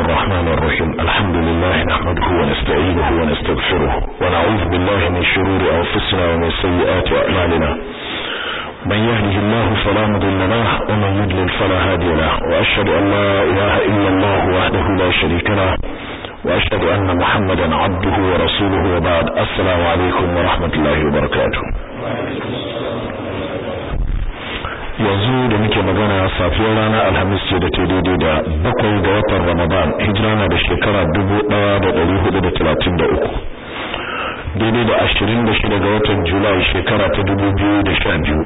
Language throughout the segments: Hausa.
الرحمن الرحيم الحمد لله نحمده ونستعينه ونستغفره ونعوذ بالله من شرور أنفسنا ومن سيئات أعمالنا من يهده الله فلا مضل له ومن يضلل فلا هادي له وأشهد أن لا إله إلا الله وحده لا شريك له وأشهد أن محمدا عبده ورسوله وبعد السلام عليكم ورحمة الله وبركاته yanzu da muke magana safiyar rana alhamis ce da ta daidai da bakwai ga watan ramadan hijira na da shekara dubu ɗaya da ɗari hudu da talatin da uku daidai da ashirin da shida ga watan julai shekara ta dubu biyu da sha biyu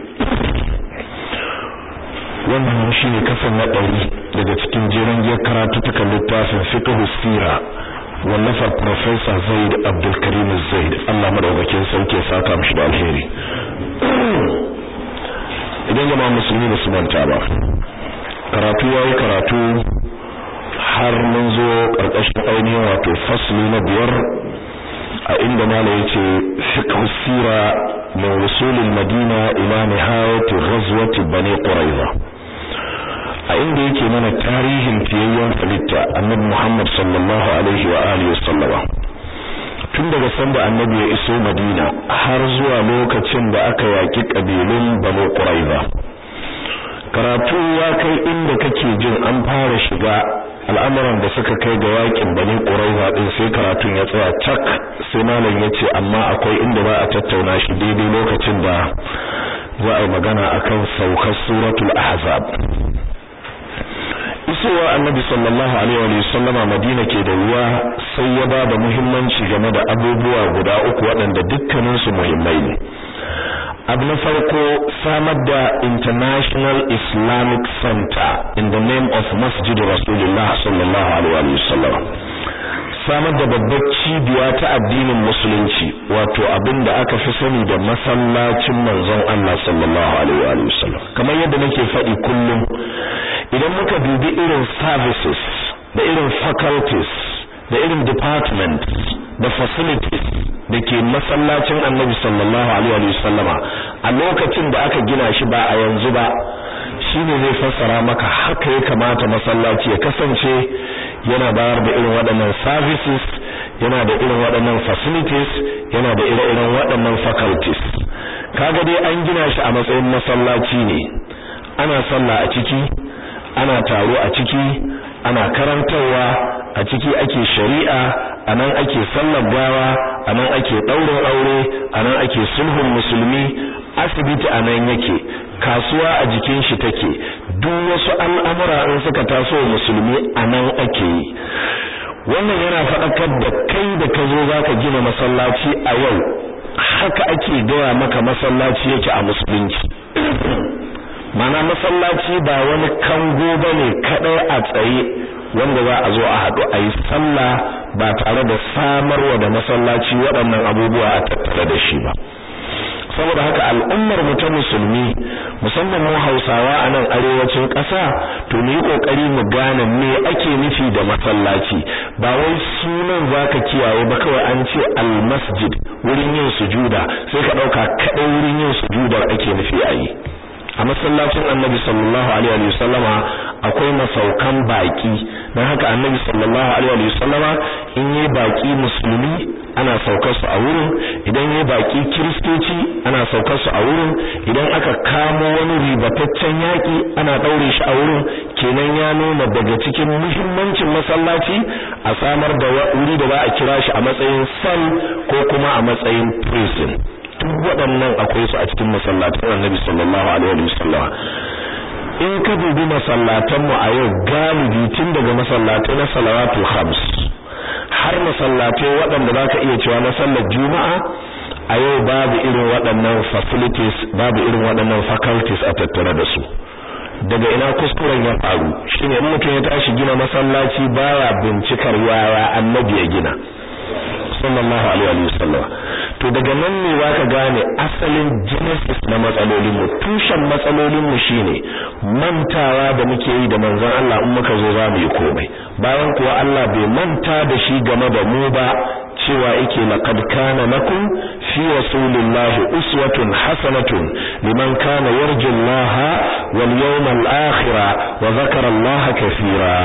wannan shi ne kasan na ɗari daga cikin jeren giyar karatutukan littafin fiqh sira wallafar Profesa Zaid Abdulkarim Zaid Allah madaukakin sauke saka mishi da alheri idan jama'a musulmi ba su manta ba karatu yayi karatu har mun zo karkashin ainihin wato fasli na biyar a inda mala yace fiqh sira min wusul al-madina ila nihayat ghazwat bani quraiza a inda yake mana tarihin fiyayyen halitta annabi Muhammad sallallahu alaihi wa alihi wasallama tun daga sanda annabi ya iso Madina har zuwa lokacin da aka yaki kabilun Banu Quraiza karatu ya kai inda kake jin an fara shiga al'amuran da suka kai ga yakin Bani Quraiza din sai karatun ya tsaya cak sai malam yace amma akwai inda ba a tattauna shi daidai lokacin da za a yi magana akan saukar suratul ahzab isowa annabi sallallahu alaihi wa sallama madina ke da ruwa sai ya ba da muhimmanci game da abubuwa guda uku waɗanda dukkaninsu muhimmai ne abu na farko samar da international islamic center in the name of masjid rasulullah sallallahu alaihi wa sallam samar da babbar cibiya ta addinin musulunci wato abin da aka fi sani da masallacin manzon Allah sallallahu alaihi wa sallam kamar yadda nake faɗi kullum idan muka dubi irin services da irin faculties da irin departments da facilities da ke masallacin annabi sallallahu alaihi wa sallama a lokacin da aka gina shi ba a yanzu ba shine zai fassara maka haka ya kamata masallaci ya kasance yana bayar da irin waɗannan services yana da irin waɗannan facilities yana da ire-iren waɗannan faculties kaga dai an gina shi a matsayin masallaci ne ana sallah a ciki ana taro a ciki ana karantarwa a ciki ake shari'a anan ake sallar gawa anan ake ɗaurin aure anan ake sulhun musulmi asibiti anan yake kasuwa a jikin shi take duk wasu al'amura in suka taso musulmi anan ake yi wannan yana faɗakar da kai da ka zo zaka gina masallaci a yau haka ake gaya maka masallaci yake a musulunci mana masallaci ba wani kango bane kadai a tsaye wanda za a zo a haɗu a yi sallah ba tare da samarwa da masallaci waɗannan abubuwa a tattare da shi ba saboda haka al'ummar mu ta musulmi musamman mu Hausawa a nan arewacin ƙasa to mu yi kokari mu gane me ake nufi da masallaci ba wai sunan zaka kiyaye ba kawai an ce al-masjid wurin yin sujuda sai ka dauka kadai wurin yin sujudar ake nufi a yi a masallacin annabi sallallahu alaihi wa sallama akwai masaukan baki dan haka annabi sallallahu alaihi wa sallama in yi baki musulmi ana saukar su a wurin idan yi baki kristoci ana saukar su a wurin idan aka kamo wani ribataccen yaki ana daure shi a wurin kenan ya nuna daga cikin muhimmancin masallaci a samar da wuri da za a kira shi a matsayin cell ko kuma a matsayin prison duk waɗannan akwai su a cikin masallatan Annabi sallallahu alaihi wa sallam in ka dubi masallatan mu a yau galibi tun daga masallatai na salawatul khams har masallatai waɗanda zaka iya cewa na sallar juma'a a yau babu irin waɗannan facilities babu irin waɗannan faculties a tattare da su daga ina kuskuren ya faru shine in mutum ya tashi gina masallaci baya bincikar yaya annabi ya gina sallallahu alaihi wa sallam to daga nan ne zaka gane asalin genesis na matsalolin mu tushen matsalolin mu shine mantawa da muke yi da manzon Allah in muka zo za mu yi komai bayan kuwa Allah bai manta da shi game da mu ba cewa yake laqad kana lakum fi rasulillahi uswatun hasanatun liman kana yarju Allah wal yawmal akhir wa dhakara Allah kaseera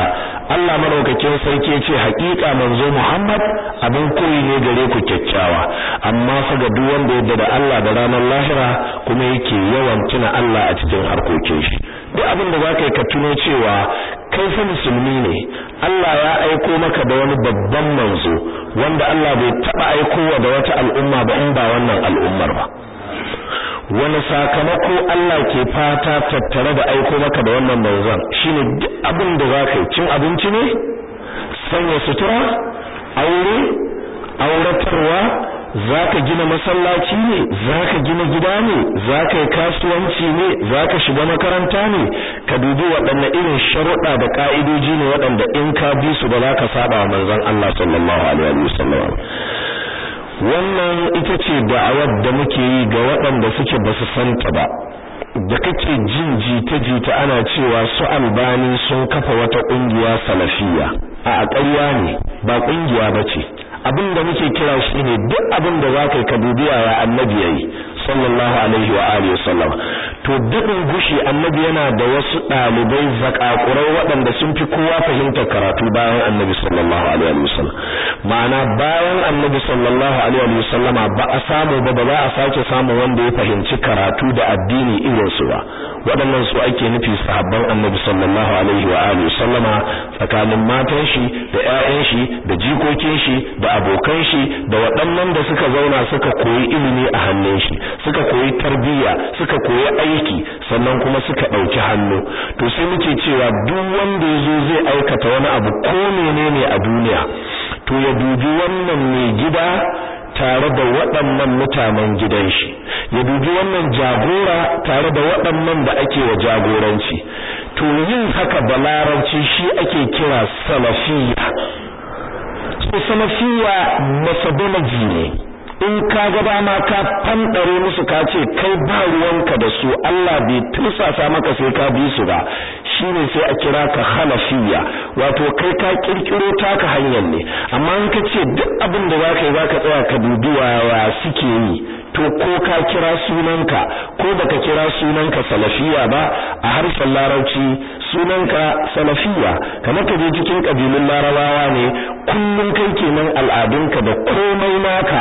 Allah madaukakin sarki ya ce haƙiƙa manzo Muhammad abin koyi ne gare ku kyakkyawa amma fa ga duk wanda yadda da Allah da ranar lahira kuma yake yawan tuna Allah a cikin harkokin shi duk abin da zaka yi ka tuno cewa kai fa musulmi ne Allah ya aiko maka da wani babban manzo wanda Allah bai taba aikowa da wata al'umma ba in ba wannan al'ummar ba wani sakamako Allah ke fata tattare da aiko maka da wannan manzon shine duk abin da zaka yi cin abinci ne sanya sutura aure auratarwa zaka gina masallaci ne zaka gina gida ne zaka yi kasuwanci ne zaka shiga makaranta ne ka dubi waɗanne irin sharuɗa da ka'idoji ne waɗanda in ka bi su ba za ka saba wa manzon Allah sallallahu alaihi wasallam wannan ita ce da'awar da muke yi ga waɗanda suke ba su santa ba da kake jin jita-jita ana cewa su albani sun kafa wata ƙungiya salafiya a ƙarya ne ba ƙungiya ba ce abin da muke kira shi ne duk abin da za ka yi ka dubi ya annabi ya yi sallallahu alaihi wa alihi wasallam to dukkan gushi annabi yana da wasu dalibai zakakurai waɗanda sun fi kowa fahimtar karatu bayan annabi sallallahu alaihi wasallam ma'ana bayan annabi sallallahu alaihi wasallama ba a samu ba ba za a sake samu wanda ya fahimci karatu da addini irin su ba waɗannan su ake nufi sahabban annabi sallallahu alaihi wa alihi wasallama tsakanin matan shi da ƴaƴan shi da jikokin shi da abokan shi da waɗannan da suka zauna suka koyi ilimi a hannun shi suka koyi tarbiyya suka koyi aiki sannan kuma suka ɗauki hannu to sai muke cewa duk wanda ya zo zai aikata wani abu ko menene a duniya to ya dubi wannan mai gida tare da waɗannan mutanen gidan shi ya dubi wannan jagora tare da waɗannan da ake wa jagoranci to yin haka da larabci shi ake kira salafiyya so salafiyya methodology ne in ka ga dama ka fandare musu ka ce kai ba ruwanka da su Allah bai tursasa maka sai ka bi su ba shine sai a kira ka hanafiya wato kai ka kirkiro taka hanyar ne amma in ka ce duk abin da zaka yi zaka tsaya ka dubi wa suke yi to ko ka kira sunanka ko baka kira sunanka salafiya ba a harshen larabci sunanka salafiya kamar ka je cikin kabilun larabawa ne kullum kai kenan al'adunka da komai naka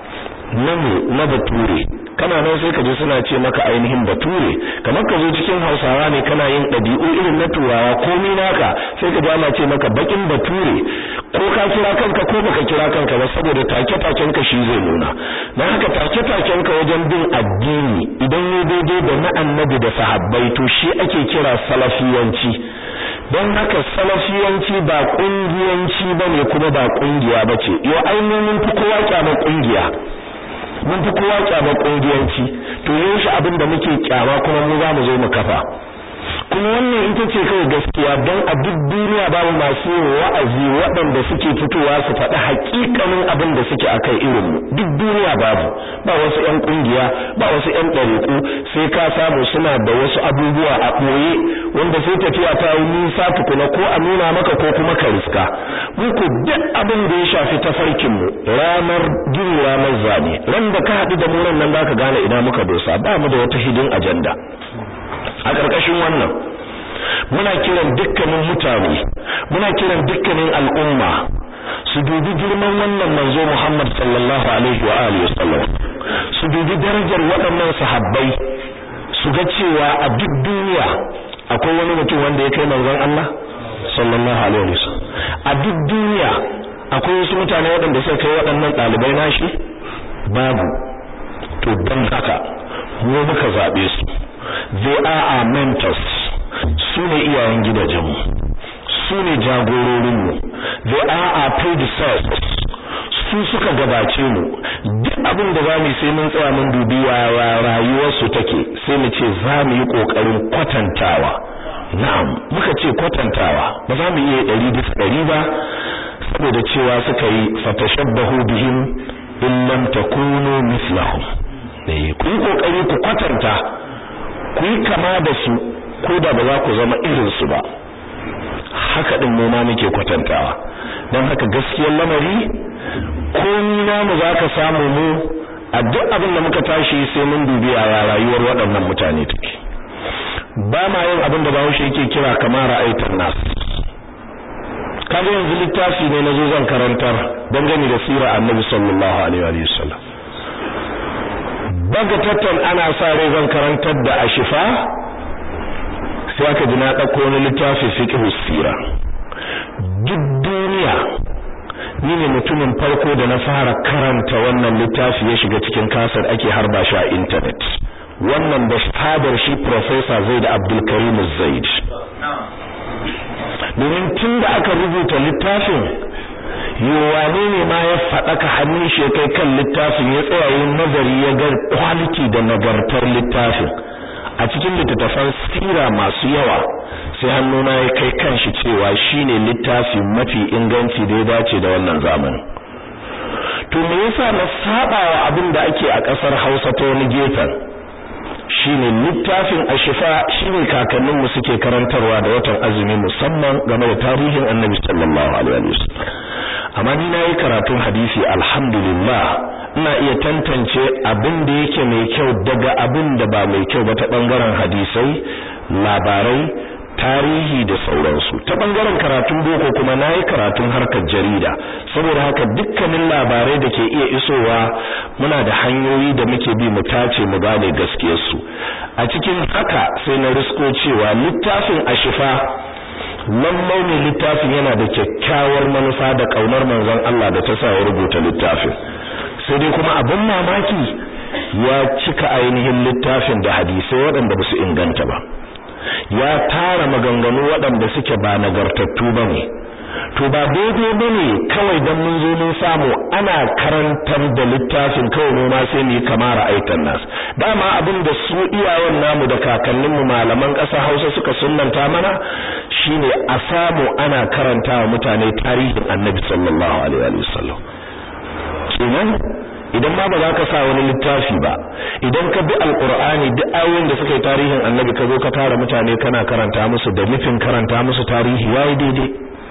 na na bature kana nan sai ka je suna ce maka ainihin bature kamar ka zo cikin hausawa ne kana yin ɗabi'u irin na turawa komai naka sai ka ana ce maka bakin bature ko ka kira kanka ko baka kira kanka ba saboda take taken ka shi zai nuna dan haka take taken ka wajen bin addini idan ya daidai da na annabi da sahabbai to shi ake kira salafiyanci don haka salafiyanci ba kungiyanci bane kuma ba kungiya bace yo ainihin fi kowa kyamar kungiya mun fi kowa kyama kungiyanci to yaushe abin da muke kyama kuma mu za mu zo mu kafa kuma wannan ita ce kawai gaskiya don a duk duniya babu masu yin wa'azi waɗanda suke fitowa su faɗi haƙiƙanin abin da suke akai irin mu duk duniya babu ba wasu ƴan kungiya ba wasu ƴan ɗariƙu sai ka samu suna da wasu abubuwa a ɓoye wanda sai tafiya ta yi nisa tukuna ko a nuna maka ko kuma ka riska mu ko duk abin da ya shafi tafarkin mu ranar gini ranar zane ran da ka haɗu da mu nan zaka gane ina muka dosa ba mu da wata hidin ajanda a ƙarƙashin wannan muna kiran dukkanin mutane muna kiran dukkanin al'umma su dubi girman wannan manzo Muhammad sallallahu alaihi wa alihi wasallam su dubi darajar waɗannan sahabbai su ga cewa a duk duniya akwai wani mutum wanda ya kai manzon Allah sallallahu alaihi wasallam a duk duniya akwai wasu mutane waɗanda suka kai waɗannan ɗalibai nashi babu to don haka mu muka zabe su they are our mentors su ne iyayen gidajenmu su ne jagororinmu they are our predecessors su suka gabace mu duk abin da za mu sai mun tsaya mun dubi wa rayuwarsu take sai mu ce za mu yi kokarin kwatantawa na'am muka ce kwatantawa ba za mu iya ɗari bisa ɗari ba saboda cewa suka yi fatashabbahu bihim in lam takunu mislahum eh ku yi kokari ku kwatanta ku yi kama da su ko da ba za ku zama irin su ba haka din mu ma muke kwatantawa dan haka gaskiyar lamari komai namu zaka samu mu a duk abin da muka tashi sai mun dubi a rayuwar waɗannan mutane take ba ma yin abin da Bahaushe yake kira kamar ra'aitan nas kaga yanzu littafi ne nazo zan karantar dangane da sirar annabi sallallahu alaihi wa sallam bagatatan ana sa rai zan karantar da ashifa sai aka ji na dauko wani littafi fiqh sira duk duniya ni ne mutumin farko da na fara karanta wannan littafi ya shiga cikin kasar ake harba shi a internet wannan da fadar shi professor Zaid Abdul Karim Zaid domin tun da aka rubuta littafin yowane ne ma ya faɗaka hannun shi kai kan littafin ya tsaya yin nazari ya ga quality da nagartar littafin a cikin littattafan sira masu yawa sai hannuna ya kai kanshi cewa shine littafi mafi inganci da ya dace da wannan zamani to me yasa na saba wa abin da ake a kasar Hausa ta wani gefen shine littafin ashifa shine kakannin mu suke karantarwa da watan azumi musamman game da tarihin Annabi sallallahu alaihi wasallam amma ni nayi karatun hadisi alhamdulillah ina iya tantance abin da yake mai kyau daga abin da ba mai kyau ba ta bangaren hadisai labarai tarihi da sauransu ta bangaren karatun boko kuma nayi karatun harkar jarida saboda haka dukkanin labarai da ke iya isowa muna da hanyoyi da muke bi mu tace mu gane gaskiyar su a cikin haka sai na risko cewa littafin ashifa lallai ne littafin yana da kyakkyawar manufa da kaunar manzon Allah da ta sa ya rubuta littafin sai dai kuma abin mamaki ya cika ainihin littafin da hadisai waɗanda ba su inganta ba ya tara maganganu waɗanda suke ba nagartattu ba ne to ba daidai ba ne kawai don mun zo mun samu ana karantar da littafin kawai mu ma sai mu yi kamar aitan nas dama abin da su iyayen namu da kakanninmu malaman ƙasa Hausa suka sunnanta mana shine a samu ana karanta wa mutane tarihin Annabi sallallahu alaihi wa sallam kenan idan ma ba za ka sa wani littafi ba idan ka bi alqur'ani duk ayoyin da suka yi tarihin annabi ka zo ka tara mutane kana karanta musu da nufin karanta musu tarihi yayi daidai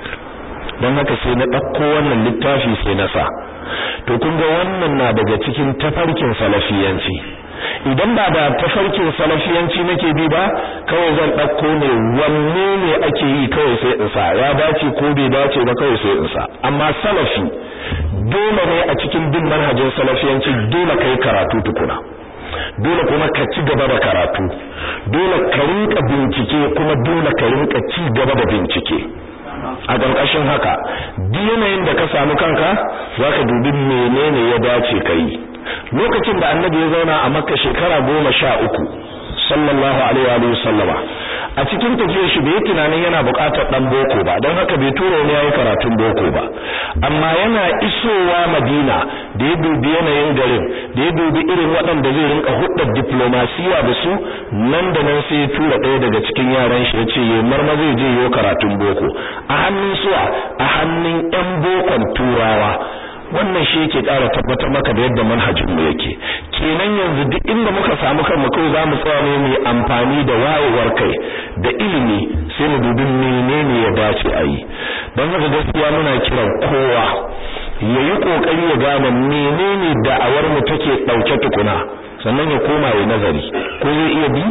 dan haka sai na ɗauko wannan littafi sai na sa to kun ga wannan na daga cikin tafarkin salafiyanci idan ba da tafarkin salafiyanci nake bi ba kawai zan ɗauko ne wanne ne ake yi kawai sai in sa ya dace ko bai dace ba kawai sai in sa amma salafi dole ne a cikin bin manhajin salafiyanci dole kai karatu tukuna dole kuma ka ci gaba da karatu dole ka rinka bincike kuma dole ka rinka ci gaba da bincike a ƙarƙashin haka duk yanayin da ka samu kanka zaka dubi menene ya dace kai lokacin da annabi ya zauna a makka shekara goma sha uku sallallahu alaihi wa sallama a cikin tafiyar shi bai tunanin yana buƙatar dan boko ba don haka bai tura wani yayi karatun boko ba amma yana isowa Madina da ya dubi yanayin garin da ya dubi irin waɗanda zai rinka hudda diplomasiya da su nan da nan sai ya tura ɗaya daga cikin yaran shi yace yayi marma zai je yayi karatun boko a hannun suwa a hannun ƴan bokon turawa wannan shi yake ƙara tabbatar maka da yadda manhajin mu yake kenan yanzu duk inda muka samu kanmu kai za mu tsaya ne mu amfani da wayewar kai da ilimi sai mu dubi menene ya dace a yi don haka gaskiya muna kiran kowa ya yi kokari ya gane menene da'awar mu take ɗauke tukuna sannan ya koma ya nazari ko zai iya bi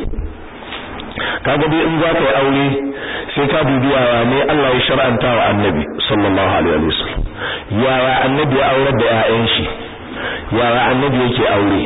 kaga dai in za ka yi aure sai ka dubi yaya ne Allah ya shar'anta wa annabi sallallahu alaihi wasallam yaya annabi ya aurar da ƴaƴan shi yaya annabi yake aure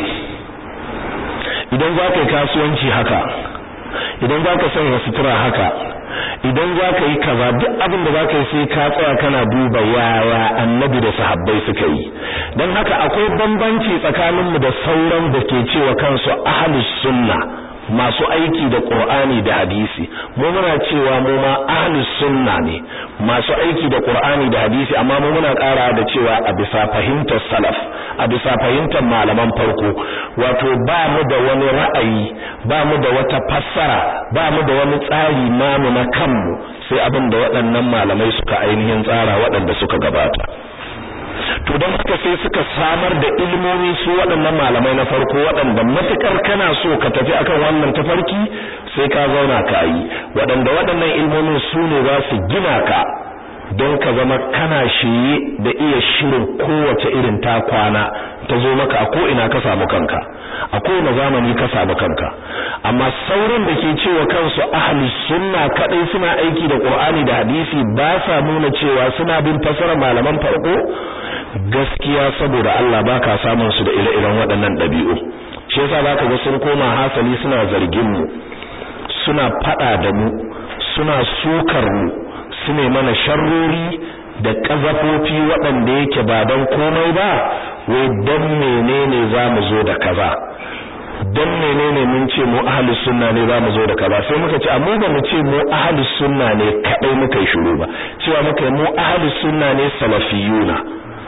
idan za ka yi kasuwanci haka idan za ka sanya sutura haka idan za ka yi kaza duk abin da za ka yi sai ka tsaya kana duba yaya annabi da sahabbai suka yi don haka akwai bambanci tsakaninmu da sauran da ke cewa kansu ahlus sunna masu aiki da Qur'ani da hadisi mu muna cewa mu ma ahlus sunna ne masu aiki da Qur'ani da hadisi amma mu muna ƙara da cewa a bisa fahimtar salaf a bisa fahimtar malaman farko wato ba mu da wani ra'ayi ba mu da wata fassara ba mu da wani tsari namu na kanmu sai abin da waɗannan malamai suka ainihin tsara waɗanda suka gabata to don haka sai suka samar da ilmomi su waɗannan malamai na farko waɗanda matukar kana so ka tafi akan wannan tafarki sai ka zauna ka yi waɗanda waɗannan ilmomin su ne za su gina ka don ka zama kana shiye da iya shirin kowace irin ta kwana ta zo maka a ko'ina ka samu kanka a kowane zamani ka samu kanka amma sauran da ke cewa kansu ahli sunna kadai suna aiki da qur'ani da hadisi ba sa nuna cewa suna bin fasara malaman farko gaskiya saboda Allah baka samun su da ire-iren waɗannan ɗabi'u shi yasa zaka ga sun koma hasali suna zargin mu suna fada da mu suna sukar mu su ne mana sharrori da kazafofi waɗanda yake ba don komai ba wai don menene za mu zo da kaza don menene mun ce mu ahlus sunna ne za mu zo da kaza sai muka ce amma ba mu ce mu ahlus sunna ne kadai muka yi shiru ba cewa muka mu ahlus sunna ne salafiyuna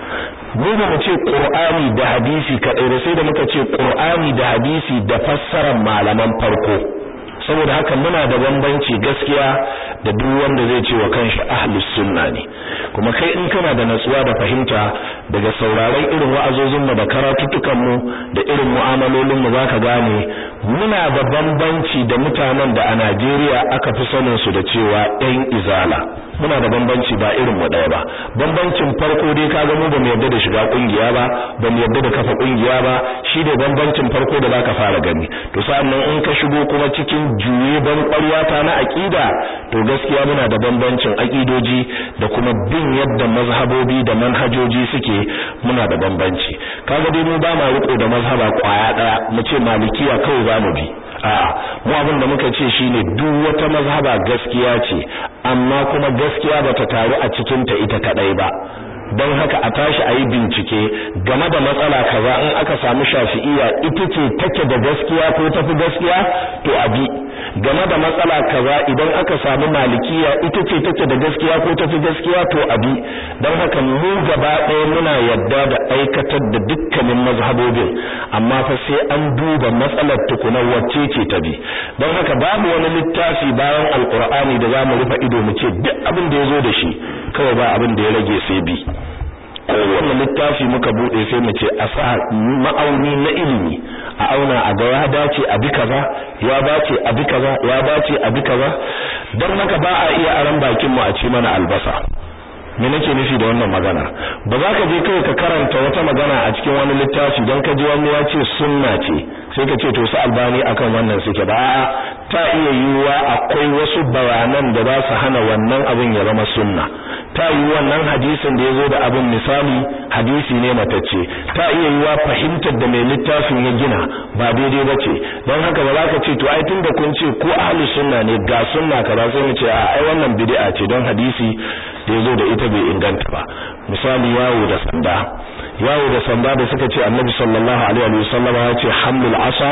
mu ba mu ce qur'ani da hadisi kadai ba sai da muka ce qur'ani da hadisi da fassarar malaman farko saboda haka muna da bambanci gaskiya da duk wanda zai ce wa kanshi ahlus sunna ne kuma kai in kana da natsuwa da fahimta daga sauraron irin wa'azozin mu da karatutukan mu da irin mu'amalolin mu zaka gane muna da bambanci da mutanen da a Najeriya aka fi sanin su da cewa ɗan izala muna da bambanci ba irin mu ɗaya ba bambancin farko dai kaga mu ba mu yarda da shiga kungiya ba ba mu yarda da kafa kungiya ba shi da bambancin farko da zaka fara gani to sa'annan in ka shigo kuma cikin juye ban ƙwaryata na aqida to gaskiya muna da bambancin aqidoji da kuma bin yadda mazhabobi da manhajoji suke muna da bambanci kaga dai mu ba ma riko da mazhaba kwaya daya mu ce malikiya kawai za mu bi a'a mu abin da muka ce shine duk wata mazhaba gaskiya ce amma kuma gaskiya bata taru a cikin ta ita kadai ba don haka a tashi a yi bincike game da matsala kaza in aka samu shafi'iya ita ce take da gaskiya ko tafi gaskiya to a bi game da matsala kaza idan aka samu malikiya ita ce take da gaskiya ko tafi gaskiya to a bi don haka mu gaba ɗaya muna yadda da aikatar da dukkanin mazhabobin amma fa sai an duba matsalar tukuna wacce ce ta bi don haka babu wani littafi bayan alkur'ani da za mu rufe ido mu ce duk abin da ya zo da shi kawai ba abin da ya rage sai bi kowane littafi muka bude sai mu ce a sa ma'auni na ilimi a auna a ga ya dace a bi kaza ya dace a bi kaza ya dace a bi kaza don haka ba a iya aran bakin mu a ci mana albasa me nake nufi da wannan magana ba za ka je kai ka karanta wata magana a cikin wani littafi don ka ji wani ya ce sunna ce sai ka ce to su albani akan wannan suke ba a'a ta iya yiwuwa akwai wasu bayanan da za su hana wannan abin ya zama sunna ta yi wannan hadisin da ya zo da abin misali hadisi ne matacce ta iya yiwuwa fahimtar da mai littafin ya gina ba daidai ba ce don haka ba za ka ce to ai tun da kun ce ko ahli sunna ne ga sunna kaza sai mu ce a ai wannan bid'a ce don hadisi da ya zo da ita bai inganta ba misali yawo da sanda yawo da sanda da suka ce annabi sallallahu alaihi wasallam ya ce hamlul asa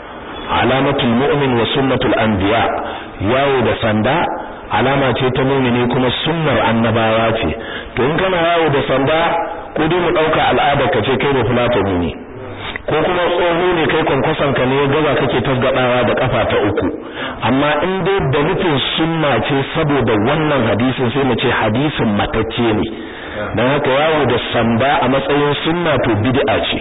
alamatul mu'min wa sunnatul anbiya yawo da sanda alama ce ta mu'mini kuma sunnar annabawa ce to in kana yawo da sanda ko dai mu dauka al'adar ka ce kai da fulatani ne ko kuma tsoho ne kai kwankwason ka ne gaba kake tasgadawa da kafa ta uku amma in dai da nufin sunna ce saboda wannan hadisin sai mu ce hadisin matacce ne dan haka yawo da sanda a matsayin sunna to bid'a ce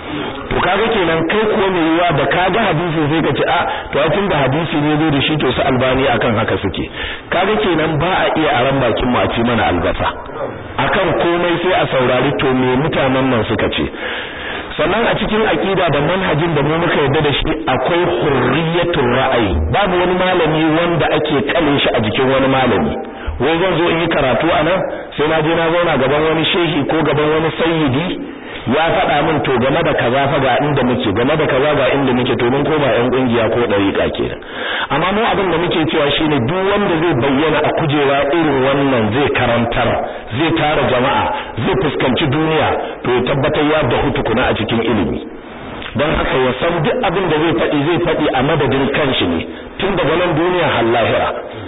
to kaga kenan kai ko mai yiwa da kaga hadisi sai ka ce a to a tunda hadisi ne zo da shi to su albani akan haka suke kaga kenan ba a iya aran bakin mu a ci mana albasa akan komai sai a saurari to me mutanen nan suka ce sannan a cikin aqida da manhajin da mu muka yarda da shi akwai hurriyatul ra'ayi babu wani malami wanda ake kale shi a jikin wani malami wai zan zo in yi karatu anan sai na je na zauna gaban wani shehi ko gaban wani sayyidi ya faɗa min to game da kaza fa ga inda muke game da kaza ga inda muke to mun koma ƴan kungiya ko dariƙa kenan amma mu abin da muke cewa shine duk wanda zai bayyana a kujera irin wannan zai karantar zai tara jama'a zai fuskanci duniya to ya tabbatar ya da hutukuna a cikin ilimi don haka ya san duk abin da zai faɗi zai faɗi a madadin kanshi ne tun daga nan duniya har lahira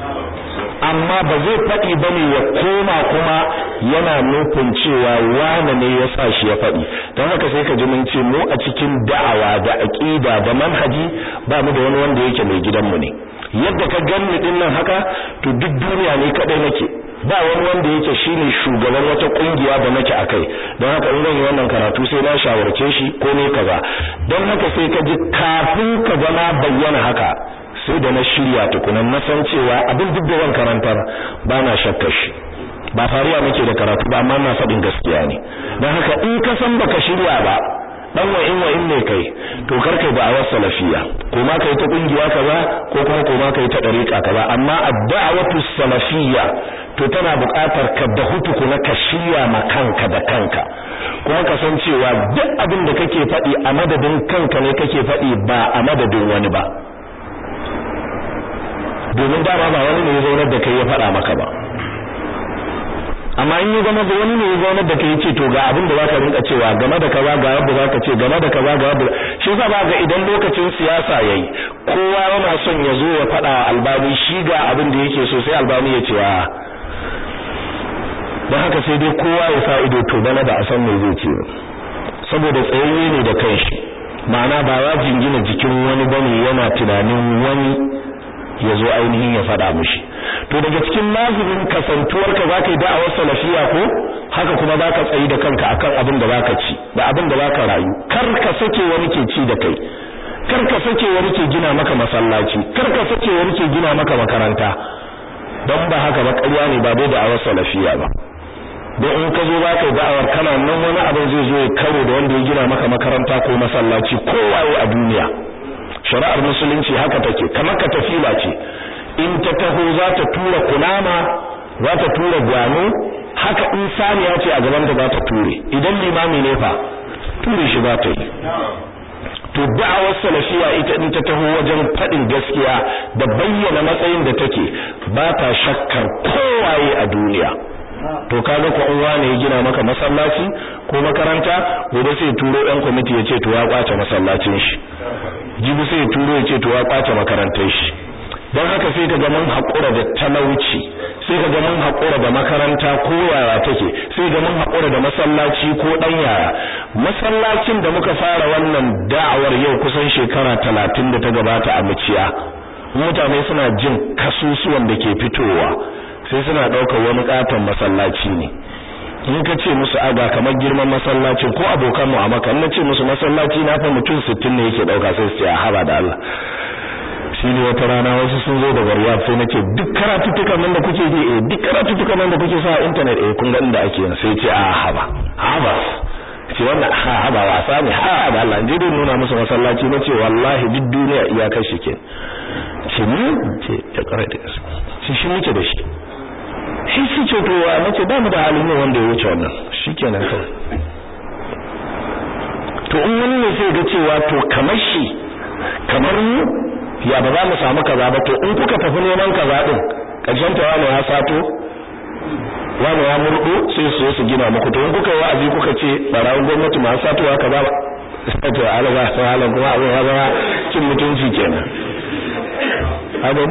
amma ba zai faɗi ba ne ya koma kuma yana nufin cewa wane ne ya sa shi ya faɗi don haka sai ka ji mun ce mu a cikin da'awa da aƙida da manhaji ba mu da wani wanda yake mai gidanmu ne yadda ka ganni din nan haka to duk duniya ne kadai nake ba wani wanda yake shine shugaban wata kungiya da nake akai don haka in zan yi wannan karatu sai na shawarce shi ko ne kaza don haka sai ka ji kafin ka zama bayyana haka sai da na shirya tukunan na san cewa abin duk da zan karantar ba na shakkar shi ba fariya muke da karatu ba amma na faɗin gaskiya ne don haka in ka san baka shirya ba dan wa in wa in ne kai to kar kai da'awar salafiya ko ma kai ta kungiya kaza ko kuma ko ma kai ta dariqa kaza amma ad-da'watu salafiyya to tana buƙatar ka da hutuku na ka shirya ma kanka da kanka kuma ka san cewa duk abin da kake faɗi a madadin kanka ne kake faɗi ba a madadin wani ba domin dama ba wani ne ya zaunar da kai ya faɗa maka ba amma in yi zama da wani ne ya zaunar da kai ce to ga abin da zaka rinka cewa game da kaza ga yadda zaka ce game da kaza ga yadda shi yasa ba ga idan lokacin siyasa yayi kowa yana son ya zo ya faɗa wa albani shi ga abin da yake so sai albani ya ce a don haka sai dai kowa ya sa ido to bana ba a san me zai ce saboda tsayayye ne da kanshi ma'ana ba ya jingina jikin wani bane yana tunanin wani ya zo ainihin ya faɗa mishi to daga cikin lazimin kasantuwarka za ka yi da'awar salafiya ko haka kuma za ka tsayi da kanka akan abin da za ka ci da abin da za ka rayu kar ka sake wani ke ci da kai kar ka sake wani ke gina maka masallaci kar ka sake wani ke gina maka makaranta don ba haka ba ƙarya ne ba dai da'awar salafiya ba don in ka zo za ka yi da'awar kana nan wani abin zai zo ya karo da wanda ya gina maka makaranta ko masallaci kowaye a duniya shari'ar musulunci haka take kamar ka tafila ce in ta taho za ta tura kunama za ta tura gwano haka in saniya ce a gaban da za ta ture idan limami ne fa ture shi za ta yi to da'awar salafiya ita in ta taho wajen faɗin gaskiya da bayyana matsayin da take ba ta shakkar kowaye a duniya to kaga ko in wane ya gina maka masallaci ko makaranta gobe sai turo ɗan kwamiti ya ce to ya kwace masallacin shi jibi sai turo ya ce to ya kwace makarantar shi don haka sai ka ga mun haƙura da talauci sai ka ga mun haƙura da makaranta ko yaya take sai ga mun haƙura da masallaci ko ɗan yaya masallacin da muka fara wannan da'awar yau kusan shekara talatin da ta gabata a muciya mutane suna jin kasusuwan da ke fitowa sai suna ɗaukar wani ƙaton masallaci ne in ka ce musu aga kamar girman masallacin ko abokan mu a maka in na ce musu masallaci na fa mutum 60 ne yake ɗauka sai su ce a haba da Allah shi ne wata rana wasu sun zo daga Riyadh sai nace duk karatuttukan nan da kuke ji eh duk karatuttukan nan da kuke sa a internet eh kun ga inda ake yin sai ce a haba haba ce wannan ha haba wasa ne ha da Allah je dai nuna musu masallaci nace wallahi duk duniya iyakar shi ke ce ni ce ta kare da shi shi muke da shi shi shi ce to wa nace ba mu da halin ne wanda ya wuce wannan shikenan kawai to in wani ne sai ga cewa to kamar shi kamar mu ya ba za mu samu kaza ba to in kuka tafi neman kaza din karshen ta wani ya sato wani ya murdo sai su su gina muku to in kuka yi wa'azi kuka ce barawun gwamnati ma satowa kaza ba sai to alaga sai halan kuma abin ya zama cin mutunci kenan abin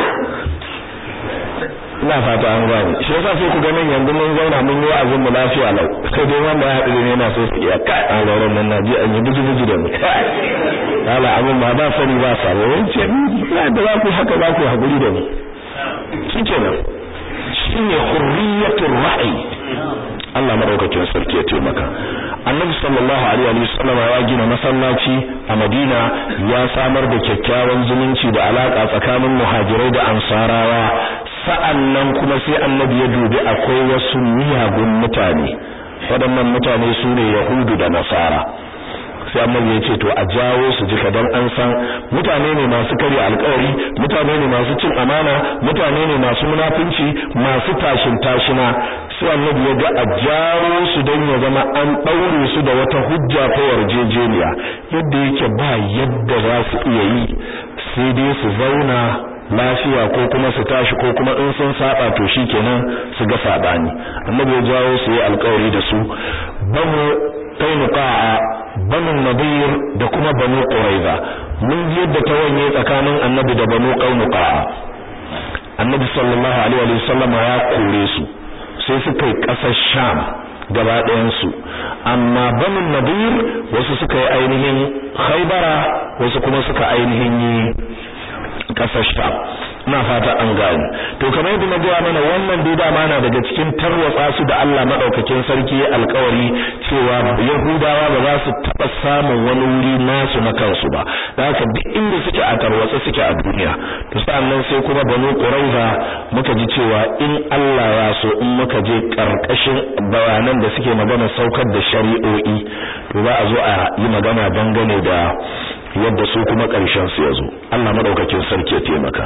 ina fata an gane shi yasa sai ku ga nan yanzu mun zauna mun yi wa'azin mu lafiya lau sai dai wanda ya haɗu ne yana so su iya kai an rauran nan naji an yi buji buji da mu kala abin ba ba sani ba sabo yace na da za ku haka za ku haƙuri da mu shikenan shine hurriyatul ra'yi Allah madaukakin sarki ya taimaka Annabi sallallahu alaihi wa sallam ya gina masallaci a Madina ya samar da kyakkyawan zumunci da alaka tsakanin muhajirai da ansarawa sa'annan kuma sai Annabi ya dubi akwai wasu miyagun mutane waɗannan mutane su ne Yahudu da Nasara sai annabi ya ce to a jawo su jika don an san mutane ne masu karya alkawari mutane ne masu cin amana mutane ne masu munafunci masu tashin tashina sai annabi ya ga a jawo su don ya zama an ɗaure su da wata hujja ta yarjejeniya yadda yake ba yadda za su iya yi sai dai su zauna lafiya ko kuma su tashi ko kuma in sun saba to shikenan su ga sabani annabi ya jawo su yi alkawari da su banu qainuqa banu nadir da kuma banu quraiza mun ji yadda ta wanye tsakanin annabi da banu qainuqa annabi sallallahu alaihi wa sallam ya kore su sai suka yi kasar sham gaba ɗayan su amma banu nadir wasu suka yi ainihin khaybara wasu kuma suka ainihin yi kasar sham ina fata an gane to kamar yadda na gaya mana wannan dai dama na daga cikin tarwatsa su da Allah madaukakin sarki ya alkawari cewa Yahudawa ba za su taba samun wani wuri nasu na kansu ba da haka duk inda suke a tarwatsa suke a duniya to sannan sai kuma Banu Quraiza muka ji cewa in Allah ya so in muka je karkashin bayanan da suke magana saukar da shari'o'i to za a zo a yi magana dangane da yadda su kuma ƙarshen su ya zo Allah madaukakin sarki ya taimaka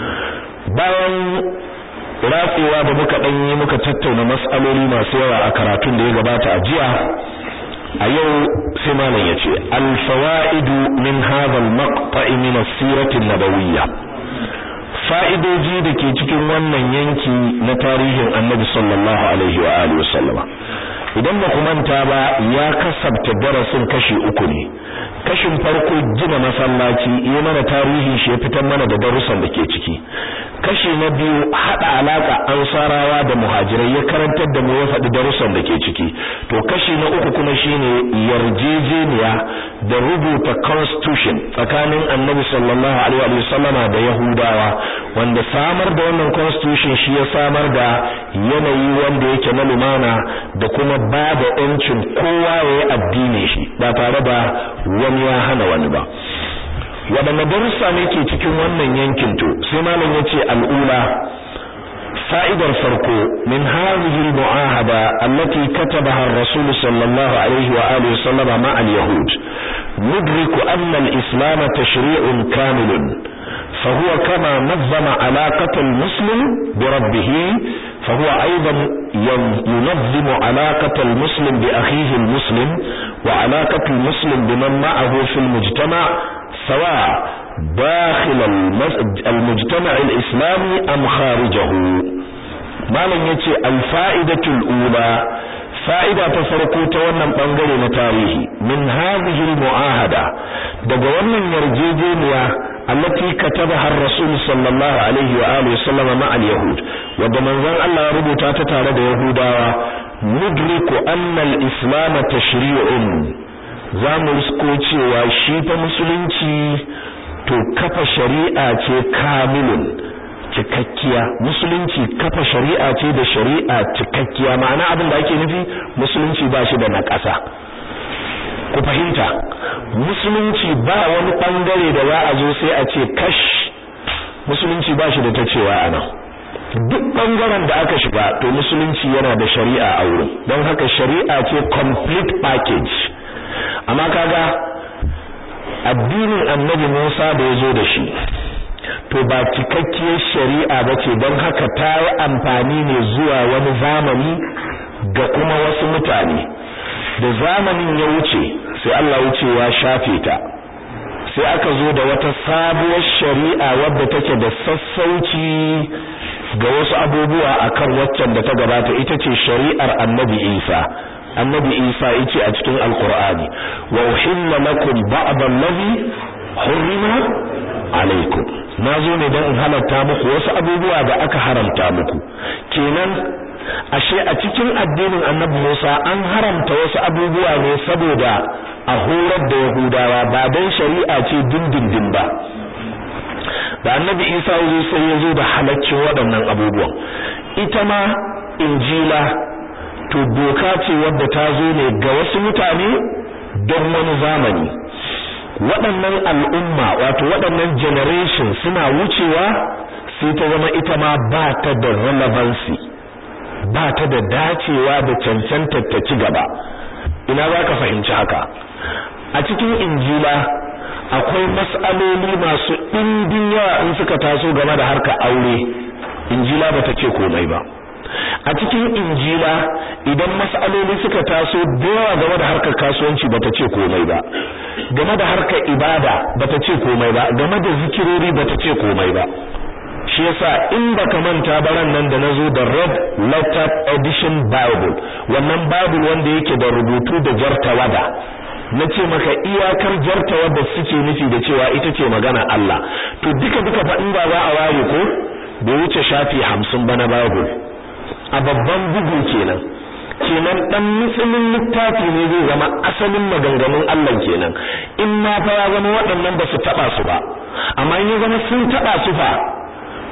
bayan ratsewa da muka dan yi muka tattauna mas'aloli masu yawa a karatun da ya gabata a jiya a yau sai malam yace al fawaidu min hadha al maqta'i min as-sirati an-nabawiyya fa'idoji da ke cikin wannan yanki na tarihin Annabi sallallahu alaihi wa alihi wasallama idan ba ku manta ba ya kasabta darasin kashi uku ne kashin farko gina masallaci yi mana tarihi shi ya fitar mana da darussan da ke ciki kashi na biyu hada alaka ansarawa da muhajirai ya karantar da mu ya faɗi darussan da ke ciki to kashi na uku kuma shine yarjejeniya da rubuta constitution tsakanin annabi sallallahu alaihi wa sallama da yahudawa wanda samar da wannan constitution shi ya samar da yanayi wanda yake na lumana da kuma ba da yancin kowa ya yi addini shi ba tare da wani ya hana wani ba waɗanne darussa ne ke cikin wannan yankin to sai malam ya ce al'ula fa'idar farko min hadhihi al-mu'ahada allati katabaha ar-rasul sallallahu alaihi wa alihi wasallam ma al-yahud nudriku anna al-islam tashri'un kamilun فهو كما نظم علاقة المسلم بربه فهو أيضا ينظم علاقة المسلم بأخيه المسلم وعلاقة المسلم بمن معه في المجتمع سواء داخل المجتمع الإسلامي أم خارجه ما لن يتي الفائدة الأولى fa'ida ta farko ta wannan bangare na tarihi min hadhihi almu'ahada daga wannan yarjejeniya allati katabaha ar-rasul sallallahu alaihi wa alihi wasallam ma al-yahud wanda manzon Allah ya rubuta ta tare da yahudawa nudriku anna al-islam tashri'un zamu risko cewa shi fa musulunci to kafa shari'a ce kamilun cikakkiya musulunci kafa shari'a ce da shari'a cikakkiya ma'ana abin da ake nufi musulunci ba shi da naƙasa ku fahimta musulunci ba wani bangare da za a zo sai a ce kash musulunci ba shi da ta cewa a nan duk bangaren da aka shiga to musulunci yana da shari'a a wurin don haka shari'a ce complete package amma kaga addinin annabi Musa da ya zo da shi to ba cikakkiyar shari'a ba ce don haka ta yi amfani ne zuwa wani zamani ga kuma wasu mutane da zamanin ya wuce sai Allah wuce ya shafe ta sai aka zo da wata sabuwar shari'a wadda take da sassauci ga wasu abubuwa akan waccan da ta gabata ita ce shari'ar annabi Isa annabi Isa yace a cikin alqur'ani wa uhilla lakum ba'd allazi hurrima alaikum nazo ne dan in halarta muku wasu abubuwa da aka haramta muku kenan ashe a cikin addinin annabi Musa an haramta wasu abubuwa ne saboda a horar da Yahudawa ba dan shari'a ce dindindin ba da annabi Isa yazo sai yazo da halaccin waɗannan abubuwan ita ma injila to doka ce wadda ta zo ne ga wasu mutane don wani zamani waɗannan al'umma wato waɗannan generation suna wucewa sai ta zama ita ma ba ta da relevancy ba ta da dacewa da cancantar ta ci gaba ina za ka fahimci haka a cikin injila akwai mas'aloli masu ɗimbin yawa in suka taso game da harka aure injila ba ta ce komai ba a cikin injila idan mas'aloli suka taso da yawa game da harkar kasuwanci bata ce komai ba game da harkar ibada bata ce komai ba game da zikirori bata ce komai ba shi yasa in baka manta baran nan da nazo da red letter edition bible wannan bible wanda yake da rubutu da jartawada na ce maka iyakar jartawada suke nufi da cewa ita ce magana Allah to duka duka fa in ba za a ware ko bai wuce shafi hamsin ba na bible a babban bugu kenan kenan dan musulmin littafi ne zai zama asalin maganganun Allah kenan in ma fa ya zama waɗannan ba su taba su ba amma in ya zama sun taba su fa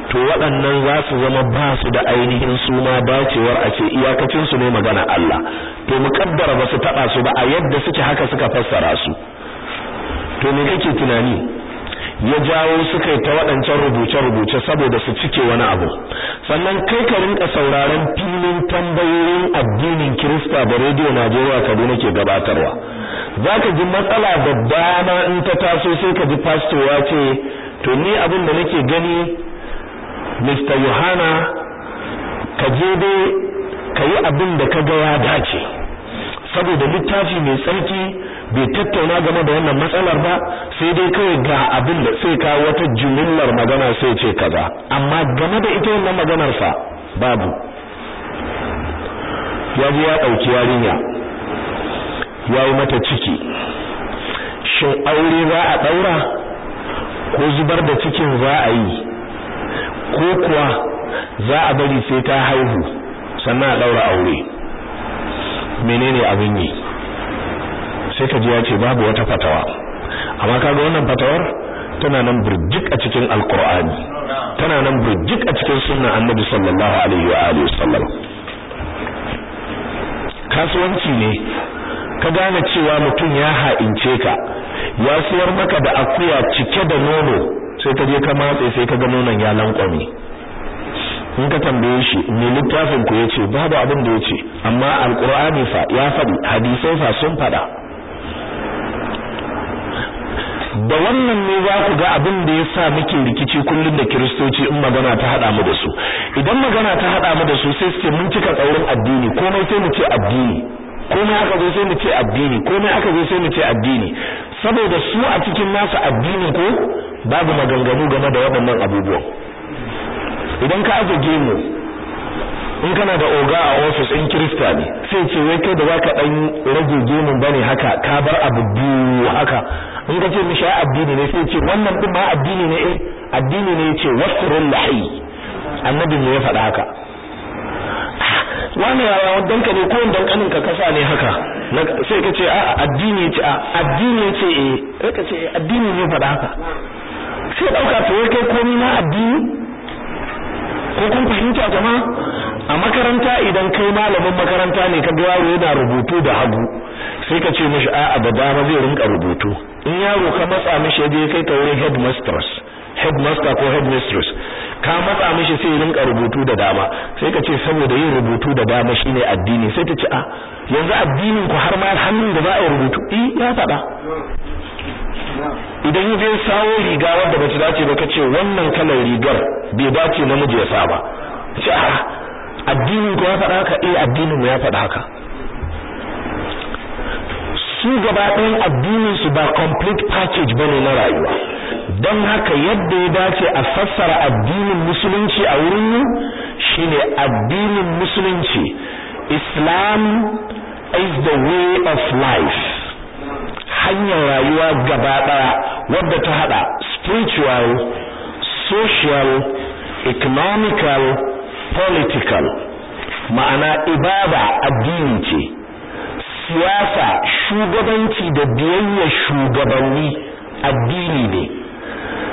to waɗannan za su zama ba su da ainihin suna dacewar a ce iyakacin su ne magana Allah to mukaddara ba su taba su ba a yadda suke haka suka fassara su to me kake tunani ya jawo suka yi ta waɗancan rubuce-rubuce saboda su cike wani abu sannan kai ka rinka sauraron filin tambayoyin addinin Kirista da rediyo Najeriya Kaduna ke gabatarwa zaka ji matsala da dama in ta taso sai ka ji pastor ya ce to ni abin da nake gani Mr. Yohana ka je dai ka yi abin da ka ga ya dace saboda littafi mai tsarki bai tattauna game da wannan matsalar ba sai dai kawai ga abin da sai ka wata jumillar magana sai ce kaza amma game da ita wannan maganar fa babu ya ji ya dauki yarinya ya yi mata ciki shin aure za a daura ko zubar da cikin za a yi ko kuwa za a bari sai ta haihu sannan a daura aure menene abin yi sai ka ji ya ce babu wata fatawa amma kaga wannan fatawar tana nan burjik a cikin alqur'ani tana nan burjik a cikin sunnan annabi sallallahu alaihi wa alihi wasallam kasuwanci ne ka gane cewa mutum ya ha'ince ka ya siyar maka da akuya cike da nono sai ka je ka matse sai ka ga nonon ya lankwame in ka tambaye shi me littafin ku yace babu abin da yace amma alqur'ani fa ya faɗi hadisai fa sun faɗa da wannan ne za ku ga abin da ya sa muke rikici kullum da kiristoci in magana ta haɗa mu da su idan magana ta haɗa mu da su sai su ce mun cika tsaurin addini komai sai mu ce addini komai aka zo sai mu ce addini komai aka zo sai mu ce addini saboda su a cikin nasu addini ko babu maganganu game da waɗannan abubuwan idan ka aje gemu in kana da oga a office in kirista ne sai ce wai kai da zaka dan rage gemun bane haka ka bar abu biyu haka in ka ce mishi addini ne sai ce wannan din ma addini ne eh addini ne yace wasrul lahi annabi ne ya faɗa haka wani yaya wadan ka ne ko dan kanin ka kasa ne haka sai ka ce a addini yace a addini yace eh sai ka ce addini ne faɗa haka sai dauka to kai komai na addini ko kun fahimta jama'a a makaranta idan kai malamin makaranta ne ka ga yaro yana rubutu da hagu sai ka ce mishi a'a da dama zai rinka rubutu in yaro ka matsa mishi je kai ka wurin headmistress headmaster ko headmistress ka matsa mishi sai rinka rubutu da dama sai ka ce saboda yin rubutu da dama shine addini sai ta ce a yanzu addinin ku har ma hannun da za a yi rubutu eh ya faɗa idan ya je sawo riga wadda bata dace ba kace wannan kalar rigar bai dace namiji ya sa ba ce a addinin ku ya faɗa haka eh addinin mu ya faɗa haka su gaba ɗayan addinin su ba complete package bane na rayuwa don haka yadda ya dace a fassara addinin musulunci a wurin mu shine addinin musulunci Islam is the way of life hanyar rayuwa gaba ɗaya wadda ta hada spiritual social economical political ma'ana ibada addini ce siyasa shugabanci da biyayya shugabanni addini ne